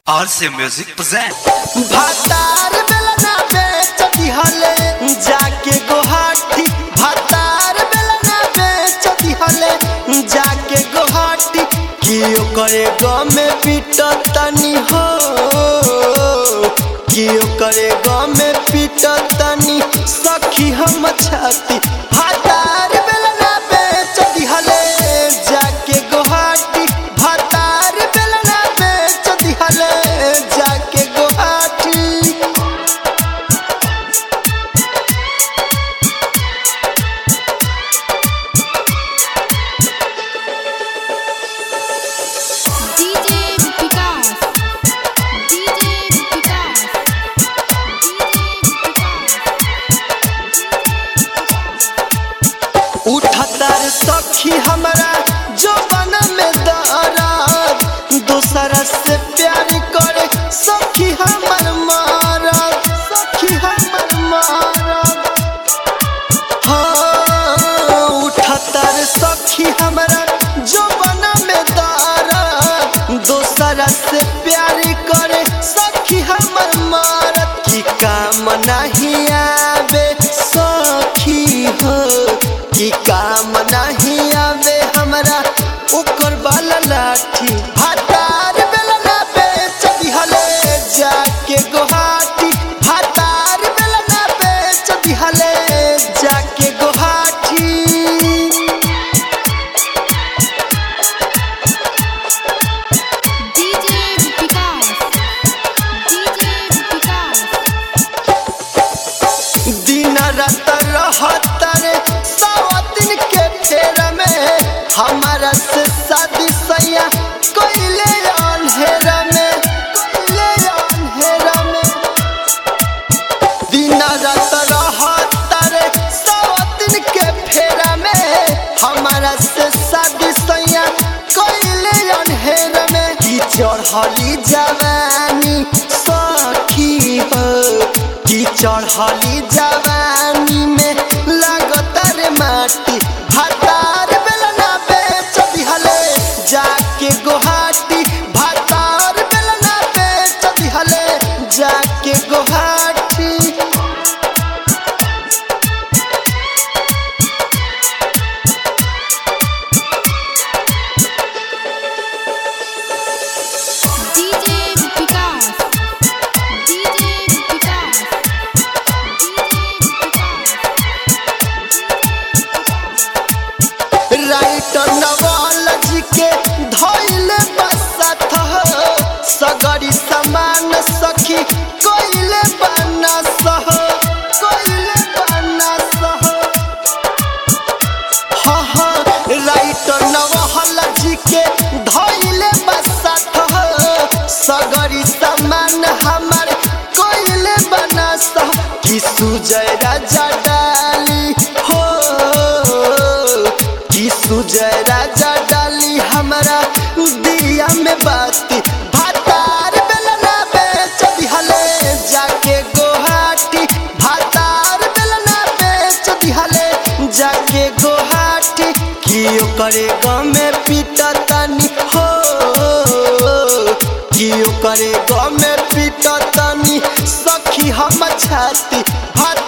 RC Music present. भातार बेलना बेच दिहले जाके गोहाटी भातार बेलना बेच दिहले जाके गोहाटी की ओकरे गाँव में पीट तनी हो की ओकरे गाँव में पीट तनी सखी हम छाती भातार बेलना बेच दिहले जाके गोहाटी भातार बेलना बेच दिहले जाके Guwahati DJ Vikas DJ Vikas उठतर सखी हमरा जो बन में दराज दूसरा से प्यार करे सखी हमर मारत सखी हमर मारत हाँ उठतर सखी हमरा जो बन में दराज दूसरा से प्यार करे सखी हमर मारत की काम नहीं आवे सखी हो की काम नहीं आवे हमरा ओकर बाला लाठी भातार बेलना बेच दिहले जाके गोहाटी भातार बेलना बेच दिहले जाके Guwahati DJ Vikas DJ Vikas दिन रात रहत रे सवा दिन के फेर में हमारा से शादी सैया कोइले अंधेरा में कोइले अंधेरा में दिन रात रहत रे सवा दिन के फेरा में हमारा से शादी सैया कोइले अंधेरा में की चढ़ली जवानी सखी हो की चढ़ली जवानी में लागत रे माटी भातार बेलना बेच दिहले जाके गोहाटी भातार बेलना बेच दिहले जाके Guwahati DJ Vikas DJ Vikas writer Nawal ji के धैले बसत हो सगरी समान सखी कोइले बना सह कोइले बना सह हाँ हाँ राइटर नवाल जी के धैले बसत हो सगरी समान हमार कोइले बना सह कि सुजय राजा डाली हो कि सुजय राजा डाली हमरा दिया में बाती भातार बेलना बेच दिहले जाके गोहाटी भातार बेलना बेच दिहले जाके गोहाटी कि ओकरे गाँव में पीटतनी हो कि ओकरे गाँव में पीटतनी सखी हम छाती भात